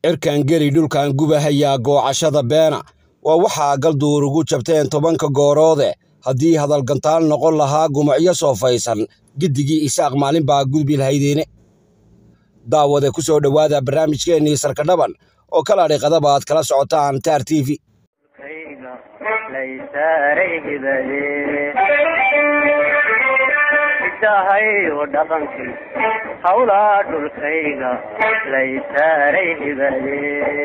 cirkan geli dhulkan gubahayaa goocashada beena waa waxaa galduur ugu jabteen tobanka gooroode haddii hadalgantaal noqon lahaa gumacyo soofaysan giddigii isaaq maalin baa gudbi lahaydeene daawade ku soo dhowaada barnaamijkeennii sarkadhaban oo kala dhiqadaba aad kala socotaan taar t v dhaqankii hawlaa dhulkayga laysaaray hibade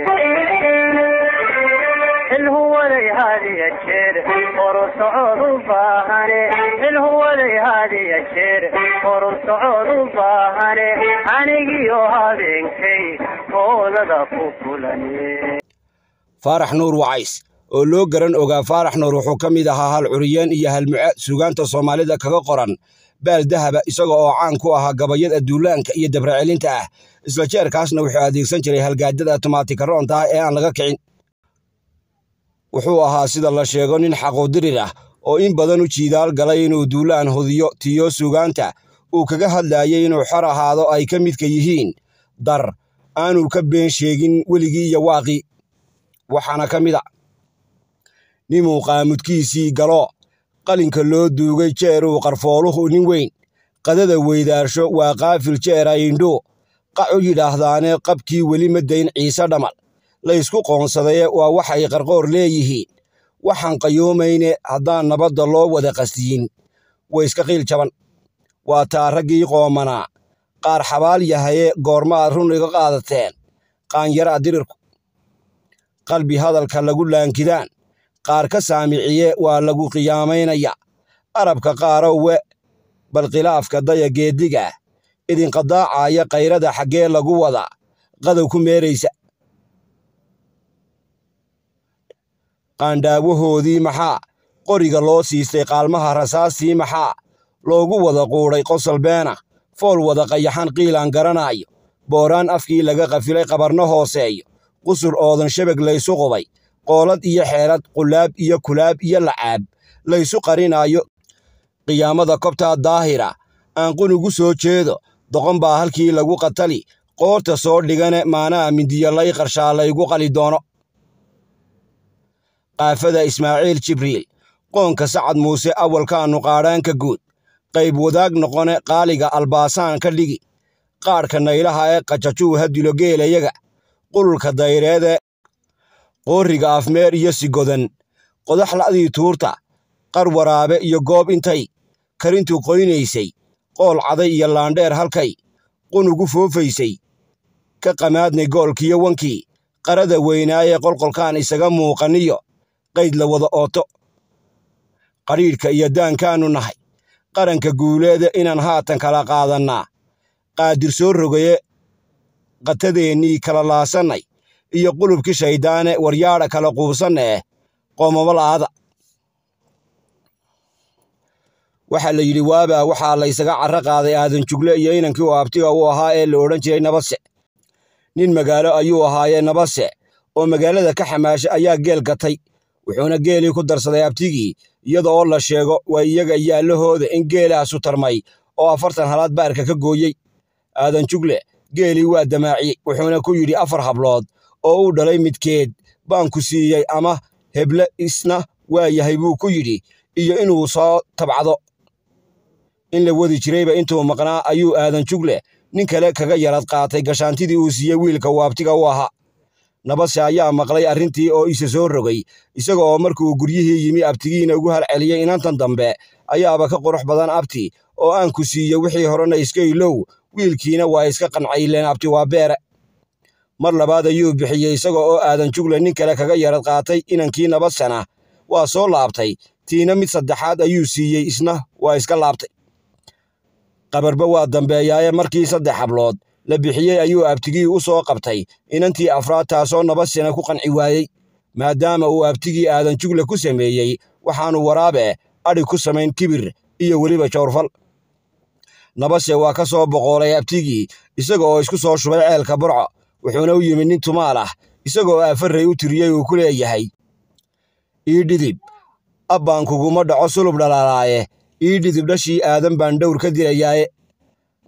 xilhuwaday haadiya jeer horu socod u baahane xilhuwaday haadiya jeer horu socod u baahane anigiyo habeenkay hoolada ku kulane faarax nuur wacays oo loo garan ogaa faarax nuur wuxuu ka mid ahaa hal curiyeen iyo halmuce suugaanta soomaalida kaga qoran baal dahaba isaga oo caan ku ahaa gabayada duulaanka iyo dabracelinta ah isla jeerkaasna wuxuu adeegsan jiray halgaadada tumaatikaroonta ah ee aan laga kicin wuxuu ahaa sida la sheego nin xaqoodirir ah oo in badan u jiidaal galay inuu duulaan hudiyo tiyo suugaanta uu kaga hadlaayay inuu xor ahaado ay ka midka yihiin dar aanuu ka been sheegin weligii iyo waaqii waxaana ka mid a ninuu qaamudkiisii galo qalinka loo duugay jeeruu qarfooluhu nin weyn qadada weydaarsho waa qaafil jeera indho qac u yidhaahdaane qabkii weli ma dayn ciise dhamal laysku qoonsadaye waa waxay qarqoor leeyihiin waxaan qayoomayne haddaan nabadda loo wada qasdiyin wayska qiil jaban waa taa raggii qoomanaa qaar xabaal yahaye goormaad run iga qaadateen qaanyaraa dirirku qalbi hadalka lagu laankidaan qaar ka saamiciye waa lagu qiyaamaynaya arabka qaarowe bal khilaafka daya geeddigaah idinqadaacaya kayrada xaggee lagu wadaa qadow ku meeraysa qaandhaawahoodii maxaa qoriga loo siistay qaalmaha rasaastii maxaa loogu wada quudhay qosol beena fool wada qayaxan qiilaan garanaayo booraan afkii laga qafilay qabarno hooseeyo qusur oodan shabag laysu qubay qoolad iyo xeelad qulaab iyo kulaab iyo lacaab laysu qarinaayo qiyaamada kobtaa daahira aan qunugu soo jeedo doqon baa halkii lagu qatali qoorta soo dhigane maanaa mindiya lay qarshaa laygu qali doono qaafada ismaaciil jibriil qoonka sacad muuse awalkaannu qaadhaanka guud qayb wadaag noqone qaaliga albaasaan ka dhigi qaadhka naylaha ee qajajuu ha dilo geelayaga qululka dayreede qoorriga afmeer iyo sigodan qodax la'dii tuurta qar waraabe iyo goob intay karintu qoynaysay qool caday iyo laandheer halkay qunugu foofaysay ka qamaadnay goolkiyo wankii qarada weynaaye qolqolkaan isaga muuqaniyo qayd la wada ooto qadhiidhka iyo daankaannu nahay qaranka guuleeda inaan haatan kala qaadannaa qaadir soo rogaye qatadeennii kala laasannay iyo qulubkii shayddaane waryaadha kala quubsanna eh qoomamo la'aada waxaa la yidhi waabaa waxaa laysaga carro qaaday aadan jugle iyo inankii u abtiga u ahaa ee la odhan jiray nabadse nin magaalo ayuu ahaayee nabadse oo magaalada ka xamaasha ayaa geel gatay wuxuuna geelii ku darsaday abtigii iyada oo la sheego waa iyaga yaallahooda in geelaasu tarmay oo afartan halaad baarka ka gooyey aadan jugle geelii waa damaaciyey wuxuuna ku yidhi afar hablood oo uu dhalay midkeed baan ku siiyey ama heble isna waa yahay buu ku yidhi iyo inuu soo tabcado in la wadi jirayba intuu maqnaa ayuu aadan jugle nin kale kaga yarad qaatay gashaantidii uu siiyey wiilka waabtiga u ahaa nabadse ayaa maqlay arrintii oo isa soo rogay isaga oo markuu guryihii yimi abtigiina ugu halceliyey inantan dambe ayaaba ka qurux badan abti oo aan ku siiye wixii horena iska ilow wiilkiina waa iska qancayleen abti waa beere mar labaad ayuu bixiyey isaga oo aadan jugle nin kale kaga yarad qaatay inankii nabadsana waa soo laabtay tiina mid saddexaad ayuu siiyey isna waa iska laabtay qabarba waa dambeeyaaye markii saddex hablood la bixiyey ayuu abtigii u soo qabtay inantii afraad taasoo nabadsana ku qanci waayey maadaama uu abtigii aadan jugle ku sameeyey waxaanu waraabe adhig ku samayn kibir iyo weliba jawrfal nabadse waa ka soo boqoolay abtigii isaga oo isku soo shubay ceelka burco wuxuuna u yimid nin tumaal ah isagoo aafarray u tiriyey uu ku leeyahay ii dhidib abbaan kuguma dhaco sulub dhalaalaaye ii dhidib dhashii aadan baan dhowr ka dilayaaye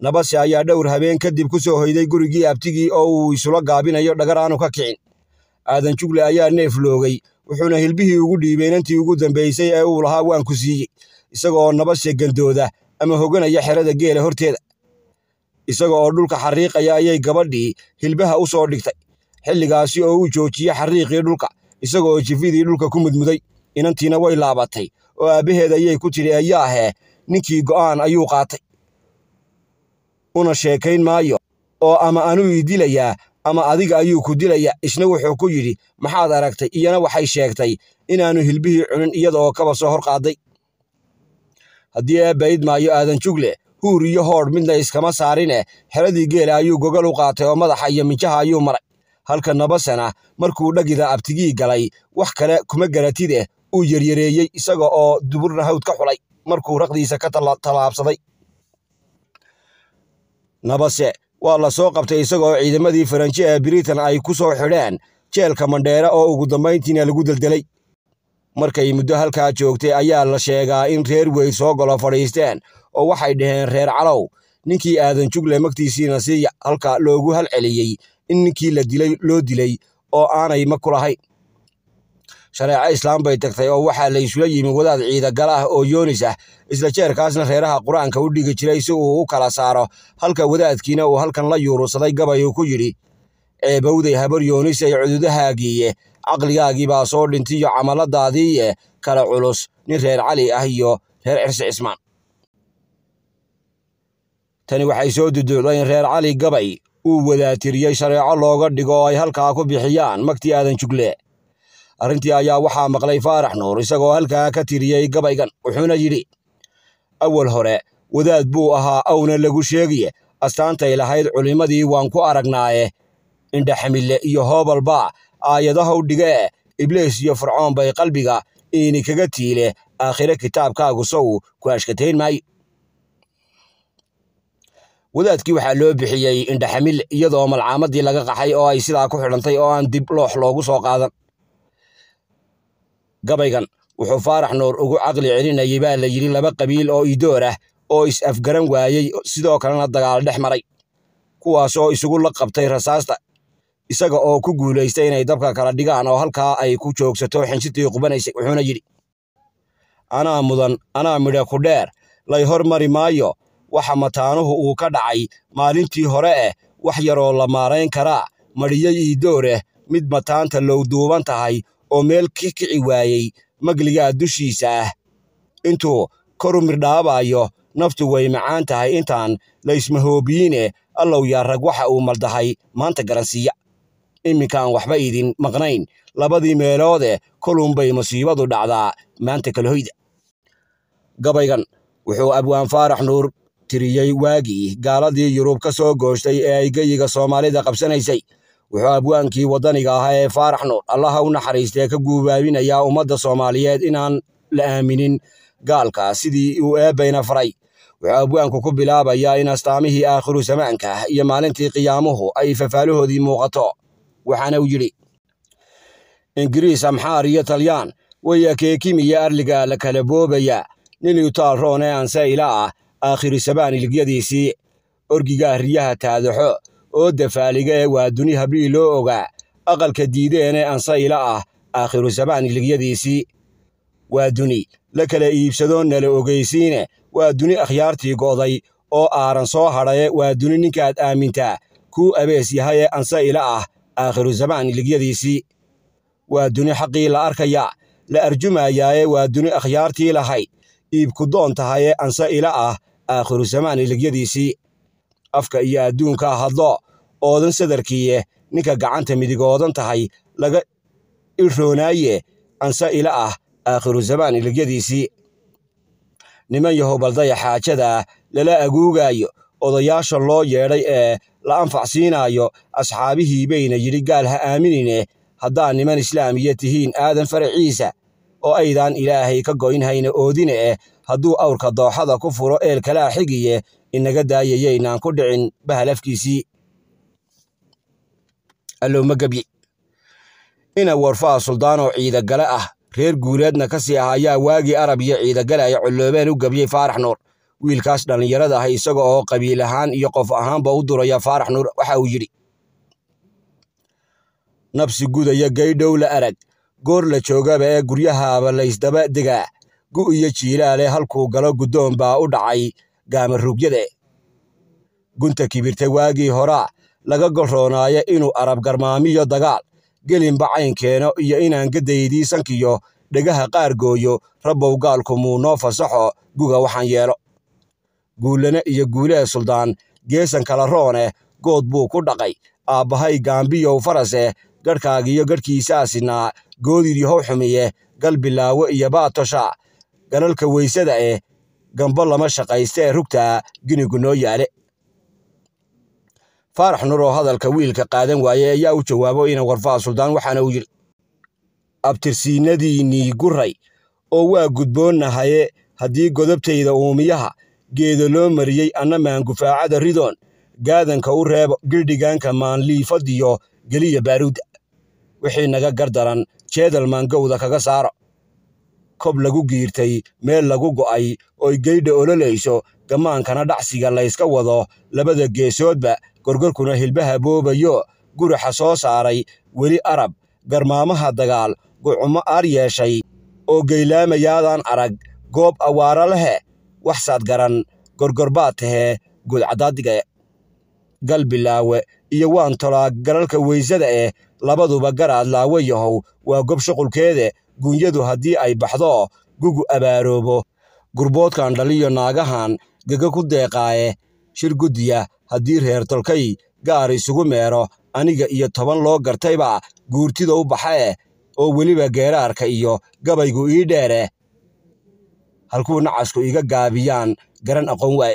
nabase ayaa dhowr habeen kadib ku soo hoyday gurigii abtigii oo uu isula gaabinayo dhagar aanu ka kicin aadan jugle ayaa neef loogay wuxuuna hilbihii ugu dhiibay inantii ugu dambaysay ee uu lahaa waan ku siiyey isagaoo nabase gandooda ama hoganaya xerada geela horteeda isaga oo dhulka xariiqaya ayay gabadhii hilbaha u soo dhigtay xilligaasi oo uu joojiyey xariiqii dhulka isagaoo jifidii dhulka ku mudmuday inantiina way laabatay oo aabbaheed ayay ku tidhi ayaahee ninkii go'aan ayuu qaatay una sheekayn maayo oo ama anuu ii dilayaa ama adiga ayuu ku dilaya isna wuxuu ku yidhi maxaad aragtay iyana waxay sheegtay inaannu hilbihii cunin iyada oo kaba soo hor qaaday haddii eebbaid maayo aadan jugle huur iyo hoodh midna iskama saarine xeradii geela ayuu gogol u qaatay oo madaxa iyo minjaha ayuu maray halka nabasana markuu dhagida abtigii galay wax kale kuma garatide uu yeryareeyey isaga oo duburna hawd ka xulay markuu raqdiisa ka tallaabsaday nabase waa la soo qabtay isagaoo ciidamadii faranji ee britain ay ku soo xidheen jeelka mandheere oo ugu dambayntiina lagu deldelay markay muddo halkaa joogtay ayaa la sheegaa in reer weyd soo golo fadhiisteen oo waxay dhaheen reer calow ninkii aadan jugle magtiisiina siiya halka loogu halceliyey in ninkii la dilay loo dilay oo aanay ma ku lahayn shareeco islaam bay tagtay oo waxaa la isula yimi wadaad ciidagala ah oo yoonis ah isla jeerkaasna reeraha qur-aanka u dhigi jiray si uu u kala saaro halka wadaadkiina uu halkan la yuurusaday gabay uu ku yidhi ceebowday habar yoonis ay cududahaagiiye caqligaagii baa soo dhintiyo camaladaadiiye kala culus nin reer cali ah iyo reer cirsi cismaan tani waxay soo duduucday in reer cali gabay uu wadaatiriyey shareeco looga dhigo oo ay halkaa ku bixiyaan magtii aadan jugle arrintii ayaa waxaa maqlay faarax nuur isagoo halkaa ka tiriyey gabaygan wuxuuna yidhi awal hore wadaad buu ahaa awna lagu sheegiye astaantay lahayd culimmadii waan ku aragnaaye indhaxamille iyo hoobalbaa aayadahow dhigee ibliis iyo fircoon bay qalbiga iini kaga tiile aakhire kitaabkaagu sow ku ashkatayn maayo wadaadkii waxaa loo bixiyey indhaxamille iyadoo malcaamadii laga qaxay oo ay sidaa ku xidhantay oo aan dib loox loogu soo qaadan gabaygan wuxuu faarax nuur ugu caqli celinayay baa la yidhi laba qabiil oo idoor ah oo is-afgaran waayey sidoo kalena dagaal dhex maray kuwaas oo isugu la qabtay rasaasta isaga oo ku guulaystay inay dabka kala dhigaan oo halkaa ay ku joogsato xinsitii qubanaysay wuxuuna yidhi anaa mudan anaa midha ku dheer lay hormari maayo waxa mataanuhu uu ka dhacay maalintii hore eh wax yaroo la maarayn karaa madhiyey iidooreh mid mataanta lowduuban tahay oo meel ki kici waayey magligaa dushiisa ah intuu koru mirdhaabayo naftu way macaan tahay intaan laysmahoobiyiine allow yaa rag waxa uu maldahay maanta garansiiya iminkaan waxba idin maqnayn labadii meeloode kolunbay musiibadu dhacdaa maanta kalahoyda gabaygan wuxuu abwaan faarax nuur tiriyey waagii gaaladii yurub ka soo gooshtay ee ay geyiga soomaalida qabsanaysay wuxuu abwaankii waddaniga ahaa ee faarax nuur allaha u naxariistee ka guubaabinayaa ummadda soomaaliyeed inaan la aaminin gaalka sidii uu eebbayna faray wuxuu abwaanku ku bilaabayaa in astaamihii aakhiru zamaanka iyo maalintii qiyaamuhu ay fafaalahoodii muuqato waxaana uu yidhi ingiriis amxaar iyo talyaan way akeekimiya arliga la kala boobaya nin utaal roon ee anse ila ah aakhiru sabaan iligyadiisii orgigaa riyaha taadaxo oo dafaaliga ee waa duni hablii loo ogaa aqalka diideene anse ila ah aakhiru sabaan iligyadiisii waa duni la kala iibsado nala ogeysiine waa duni akhyaartii go'day oo aaran soo hadhaye waa duni ninkaad aamintaa kuu abees yahaye anse ila ah aakhiru zamaan iligyadiisii waa duni xaqii la arkaya la arjumayaaye waa duni akhyaartii lahayd iibku doon tahaye anse ila ah aakhiru zamaan iligyadiisii afka iyo adduunka hadlo oodan sadarkiiye ninka gacanta midigoodan tahay laga ilroonaaye anse ila ah aakhiru zamaan iligyadiisii niman yahow baldaya xaajada lala aguugaayo odayaasha loo yeedhay ee la anfac siinaayo asxaabihii bayna yidhi gaal ha aaminine haddaa niman islaamiya tihiin aadan faraciisa oo aydaan ilaahay ka goynhayna oodine eh hadduu awrka dooxada ku furo eel kalaa xigiye inaga daayayaynaan ku dhicin bahalafkiisii allowma gebye ina warfaa suldaanoo ciidagale ah reer guuleedna ka sii ah ayaa waagii arab iyo ciidagale ay colloobeen u gebyey faarax nuur wiilkaas dhallinyarada ah isaga oo qabiil ahaan iyo qof ahaanba u duraya faarax nuur waxa uu yidhi nabsi gudaya gaydhow la arag goor la joogaba ee guryahaaba laysdaba degaa gu iyo jiilaale halkuu galo guddoon baa u dhacay gaamaruugyade gunta kibirta waagii horaa laga golroonaayo inuu arab garmaamiyo dagaal gelinba caynkeeno iyo inaan gadaydii sankiyo dhegaha qaar gooyo rabbow gaalku muu noo fasaxo guga waxaan yeelo guullane iyo guulee suldaan geesan kala roone good buu ku dhaqay aabbahay gaambiyow farase gadhkaagiyo gadhkiisaasinaa goodidii how xumiye gal bilaawo iyo baatosha galalka weysada eh gambo lama shaqaystee rugtaa ginigu noo yaale faarax nur oo hadalka wiilka qaadan waaye ayaa u jawaabo ina warfaha suldaan waxaana uu yidhi abtirsiinadiinnii guray oo waa gudboonnahaye haddii godobtayda uumiyaha geedo loo mariyey anna maangufaacada ridoon gaadanka u reebo gildhigaanka maanliifadiyo geliya baaruudda wixii naga gardaran jeedal maangowda kaga saaro kob lagu giirtay meel lagu go'ay oy geydha ololayso gammaankana dhacsiga layska wado labada geesoodba gorgorkuna hilbaha boobayo guraxa soo saaray weli arab garmaamaha dagaal gucumo aar yeeshay oo geylaamayaadan arag goob awaara lehe waxsaad garan gorgorbaad tahee guudcaddaadigae gal bilaawe iyo waan tolaa galalka weysada eh labaduba garaad laawe yahow waa gob shuqulkeede guunyadu haddii ay baxdo gugu abaaroobo gurboodkan dhaliyo naagahan gega ku deeqaaye shir guddiya haddii reer tolkay gaar isugu meero aniga iyo toban loo gartayba guurtida u baxee oo weliba geeraarka iyo gabaygu ii dheere halkuu nacasku iga gaabiyaan garan aqoon waaye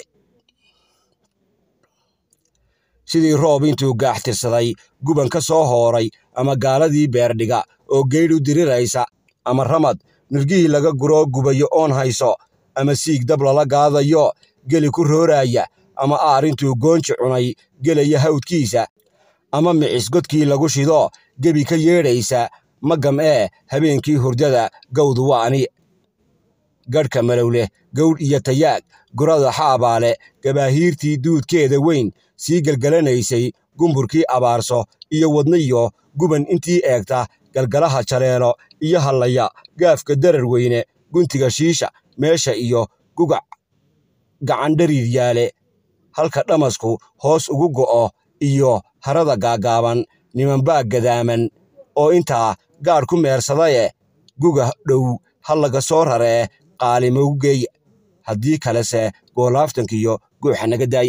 sidii roob intuu gaaxtirsaday guban ka soo hooray ama gaaladii beerdhiga oo geydhu diriraysa ama ramad nirgihii laga guroo gubayo oon hayso ama siig dab lala gaadayo geli ku rooraaya ama aar intuu goonji cunay gelaya hawdkiisa ama micis godkii lagu shido gebi ka yeedhaysa magam ee habeenkii hurdada gawdu waa ani gadhka malowleh gawdh iyo tayaag gurada xaabaale gabaahiirtii duudkeeda weyn sii gelgelanaysay gumburkii abaarso iyo wadniyo guban intii eegta galgalaha jaleelo iyo hallaya gaafka darar weyne guntiga shiisha meesha iyo gugac gacandhariid yaale halka dhamasku hoos ugu go'o iyo harada gaaggaaban nimanbaa gadaaman oo intaa gaadh ku meersadaye guga dhow ha laga soo raree qaalimogu geeya haddii kalese goolaaftankiyo guuxa naga daaye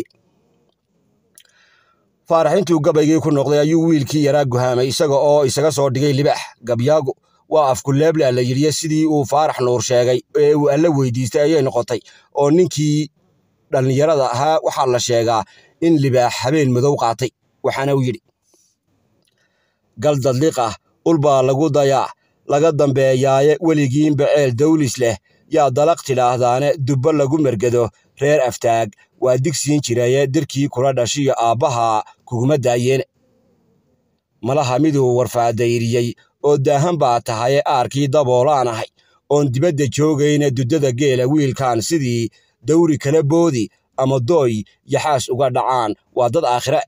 faarax intuu gabaygii ku noqday ayuu wiilkii yaraa guhaamay isaga oo isaga soo dhigay libaax gabyaagu waa afkuleebla la yidhiye sidii uu faarax nuur sheegay ee uu alla weydiistay ayay noqotay oo ninkii dhallinyarada ahaa waxaa la sheegaa in libaax habeen madow qaatay waxaana uu yidhi gal dadliq ah ulbaa lagu dayaa laga dambeeyaaye weligiinba ceel dawlis leh yaa dalaq tidhaahdaane dubbo lagu mergado reer aftaag waa digsiin jiraye dirkii kula dhashiyo aabbaha kuguma daayeene malaha miduu warfaadayriyey oo daahan baa tahaye aarkii daboolaan ahay oon dibadda joogayna duddada geela wiilkan sidii dawri kala boodi ama dooy yaxaas uga dhacaan waa dad aakhire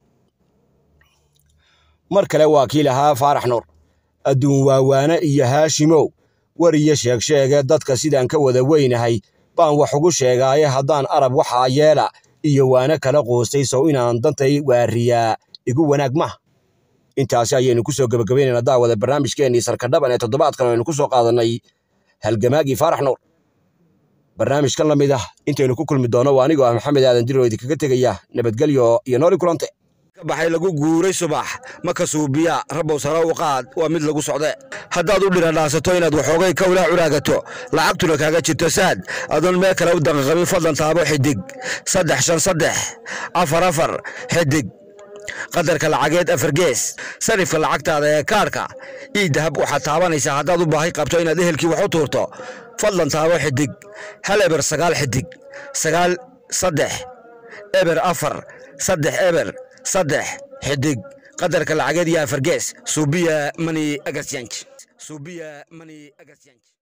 mar kale waa kii lahaa faarax nuur adduun waawaane iyo haashimow war iyo sheegsheege dadka sidaan ka wada weynahay baan wax ugu sheegaaye haddaan arab waxaa yeela iyo waana kala qoostay sow inaan dantay waariyaa igu wanaag maha intaasi ayaynu ku soo gebagabaynayna daawada barnaamijkeennii sarkadhaban ee toddobaadkan aynu ku soo qaadannay halgamaagii faarax nuur barnaamijkan la mid ah intaynu ku kulmi doono waa anigoo ah maxamed aadan diro idinkaga tegaya nabadgelyo iyo nooli kulante ka baxay lagu guuray subax ma ka suubiya rabbow sare u qaad waa mid lagu socde haddaad u dhiradhaasato inaad waxoogay kawlaa curaagato lacagtuna kaaga jirto saad adoon meel kale u daqaqabin fadlan taabo xidig saddex shan saddex afar afar xidig qadarka lacageed afar gees sarifka lacagtaada ee kaarhka ii dahab waxaad taabanaysaa haddaad u baahi qabto inaad ehelkii wax u tuurto fadlan taabo xidig hal eber sagaal xidig sagaal saddex eber afar saddex eber saddex xidig qadarka lacageed iyo afar gees suubiya mani agasyanj suubiya mani agasyanj